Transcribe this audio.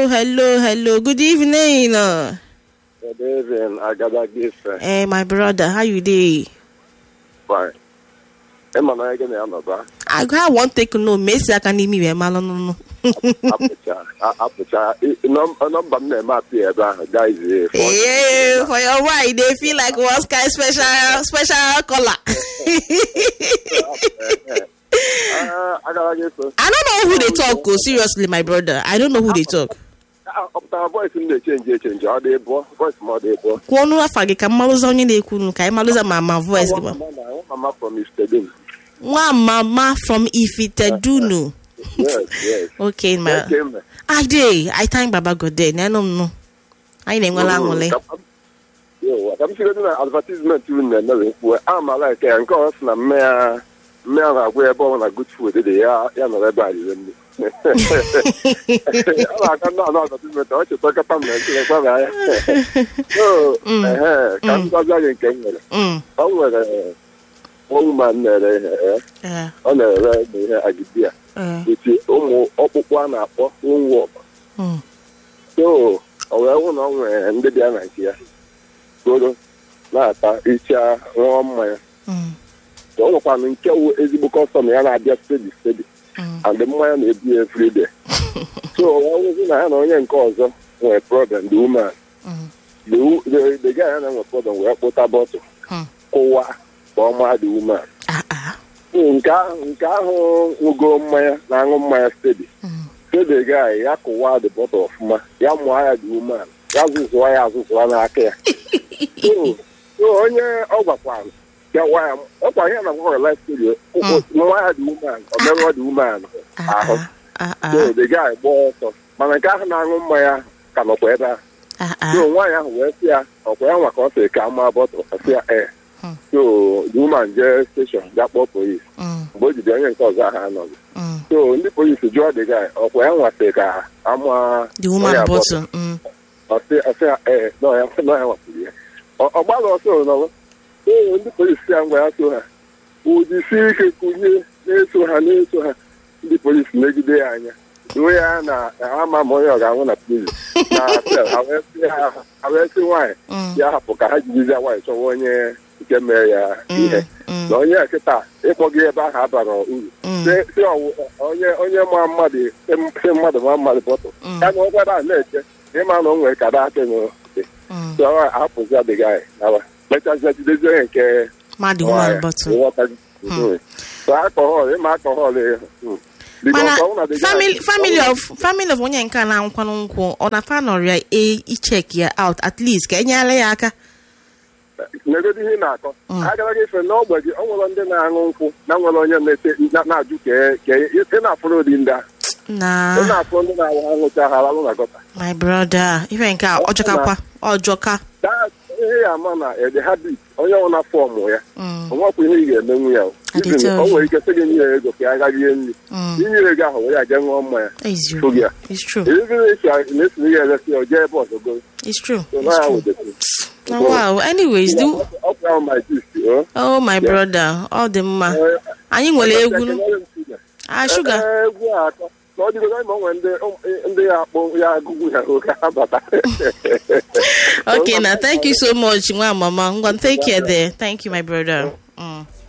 hello, hello. Good evening. Uh, Good evening, Agada Gife. hey, my brother, how you dey? Fine. Ịma na ege na ya nọba I I want take no mesi aka n'imi wee malụ nụnụ. apụcha a- apụcha I- nọm- nọmba m na-eme apị ebe ahụ guys eh, for- Hey, for your wife, they feel like one sky special special color. Ah, Agada Gife. I don't know who they talk. Oh, seriously, my brother. I don't know who they talk. Ah, ọ pụtara voice m na-echenji echenji ọ dị bụọ voice m ọ dị bụọ Kwuo ọnụ afa gị ka mmalụza onye na-ekwu nụ ka anyị malụza ma ma voice gị ma. Nwa mama from Istedum. Nwa mama from Ifitedunu. Yes, yes. Okay, ma. Okay, ma. I dey. I thank Baba God there. Na nụ m nụ. Anyị na-enwela aṅụrị. Yo, ka m sigodo na advertisement unu na-eme wee kwuo a ma like ya nke ọ sị na mme ya mme ya na-agwa ebe ọ na good food dị ya ya nọrọ ebe a rire nri ọ na-aka ndị anọ advertisement ọ cheta kata m na nkiri kwara ya so ehe ka m gwazie gị nke m nwere Mm. ọ nwere woman na-ere ihe eh, Eh, ọ na-ere ụmụ ihe agidi a eh, eti ụmụ ọkpụkpụ a na-akpọ wonwop mm. so o wee hụ na ọ nwere ndị bịa na nke ya goro na-ata icha ṅụọ mmanya Mm. ka ọ nwekwanụ nke wụ ezigbo kọstọm ya na-abịa stedi stedi Mm. and mmanya na-ebu ya everyday so o wee hụzi na ya na onye nke ọzọ nwere problem the woman Mm. the wo- the- the guy ya na-enwe problem wee kpụta bọtụl Hmm. kụwa ka ọ maa the woman Ah, ah. So, nke ahụ nke ahụ ṅụgo mmanya na-aṅụ mmanya stedi Mm. stedi guy ya kụwa the bọtụl ọfụma ya mụọ ya the woman ya zụzụọ ya azụzụọ n'aka ya so so onye ọ gwakwara ya gwa ya ọkwa ihe na gwara life story nwa ya dị woman ọ merụọ dị woman Ah, ahụ ah. Ah, so ah. the guy gba ọsọ mana nke ahụ na-aṅụ mmanya ahụ ka nọkwa ebe ahụ Ah, ah. so nwaanyị ahụ wee sị ya ọkwa ya nwa ka ọ sị ka maa bọtụl ọ sị ya ee Hmm. so the woman jee steshọn bịa kpọọ polis Mm. mgbe o jide onye nke ọzọ ahụ anọghị Mm. so ndị polisi jụọ the guy ọkwa ya nwasị ka ama The woman onye bottle. Mm. ọsị ọsị ya ee nọ ya nọ ya nwapụrụ ya Ọ- ọ gbara ọsọ nọrọ ee ndị polisi ya ngwa ya so ha ụdịsi ike kụnye na-eso ha na-eso ha ndị polisi megide ya anya ruo ya na ama ma onye ọ ga-anwụ na prison na sel ha wee sị ha ha wee sị nwaanyị Mm. ya hapụ ka ha jijizi nwaanyị chọwa onye nke mere ya Mm. ihe Mm. na onye kịta ịkpọga ebe ahụ abara uru Mm. si si ọwụ onye onye ma mmadụ si mmadụ ma mmadụ bọtụ Mm. ya na ụkwara a na-eche ịma na o nwere kada akị n'ụdị Mm. so ọ hapụzi adịghị anyị nawa mechazịa jidezi onye nke Ma the woman bottle. nghọtaghị so akọhọl ịma akọhọl mana family family of family of onye nke a na-anwụkwanụ nkwụ ọ na fa nọrọ ya e ichek ya out at least ka enyere ya aka negodi ihe ị na-akọ Mm. agaraghị ife n'ogbe gị ọ nwere ndị na-aṅụ nkwụ na nwere onye na-ete na- na-ajụ ka ka ị na-afụrụ ụdị ndị a na ị na-afụ ndị na-awụ aṅụcha ha alalụ na gọta my brother ife nke a ọjọkakwa ọjọka That- ihe ya ama na ede habit onye ọ na fọmụ ya Mm. onwekwa ihe ị ga-emenwu ya o. I dey Even tell o you. nwere ike sị gị nye ya ego ka ya gaa rie nri Mm. inye ego ahụ were ya jee ṅụọ mmanya It's Fụ true. gị ya It's true. Even if you are- na-esiri ya eresi ya o jee ebe ọzọ go It's true. so It's na ya true. wụdesịrị Oh, wow. Anyways, do ọ bụ ahụ my gist o. oh my brother, ọ dị mma. Anyị nwere egwu nụ. Ah, sugar. Ee, egwu a atọ na ọ dịgodo ma o nwere ndị ndị ya akpọ ya agụgụ ya oge ha bata Okay, now thank you so much, nwa mama. Ngwa, take care there. Thank you, my brother. Mm.